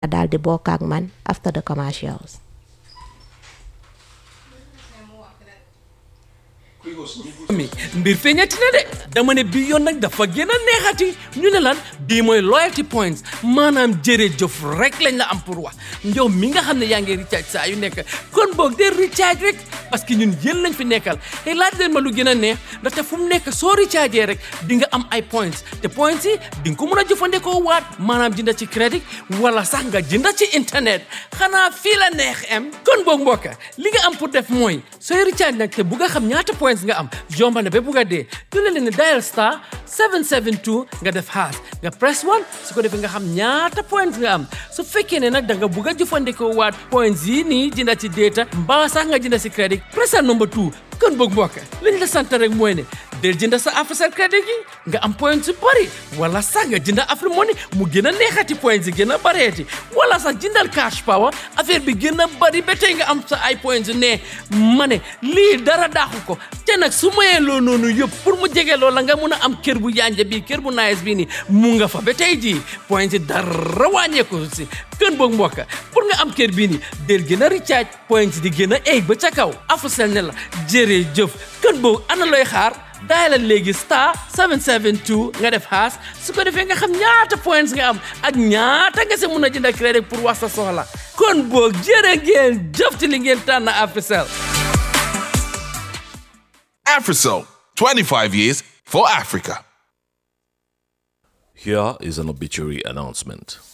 daal di bokk ak man after the commercials. mi mbir feeñati na de dama ne bii yoon nag dafa gën a neexati ñu ne lan bii mooy loyalty points maanaam jërëjëf rek lañ la am pour wax njow mi nga xam ne yaa ngi recharge saa yu nekk kon boog de recharge rek parce que ñun yéen lañ fi nekkal te laaj leen ma lu gën a neex ndaxte fu mu nekk soo recharge rek di nga am ay points te points yi di nga ko mën a jëfandikoo waat maanaam jënda ci crédit wala sax nga jënda ci internet xanaa fii la neex em kon boog mbokka li nga am pour def mooy sooy recharge nag te bu nga xam ñaata points nga am yomba na ba bugg a dee du leen ne dial star 772 nga def haas nga press 1 su ko defee nga xam ñaata points nga am su fekkee ne nag da nga bugg a jëfandikoo waat points yi nii jënda ci data mbaa sax nga jënda ci crédit pressal number 2 kon boog mbokk liñ la sant rek mooy ne del jënda sa Africell crédit gi nga am points yu bëri wala sax nga jënda Afrique Money mu gën a neexati points yi gën a bëreeti wala sax jëndal cash power affaire bi gën a bëri ba tey nga am sa ay points yu ne ma ne lii dara daaxu ko te nag su mayee loo noonu yëpp pour mu jege loola nga mun a am kër bu yanja bii kër bu nice bii nii mu nga fa ba tey jii points yi dara wàññeeku si kën boog mbokk pour nga am kër bii nii del gën a recharge points di gën a egg ba ca kaw Africell ne la jërëjëf kën boog ana looy xaar daayalal léegi star 772 nga def haas su ko defee nga xam ñaata points nga am ak ñaata nga si mun a jënd crédit pour wax sa soxla kon boog jërë ngeen jëf ci li ngeen tànn Africell Africell, 25 years for Africa. Here is an obituary announcement.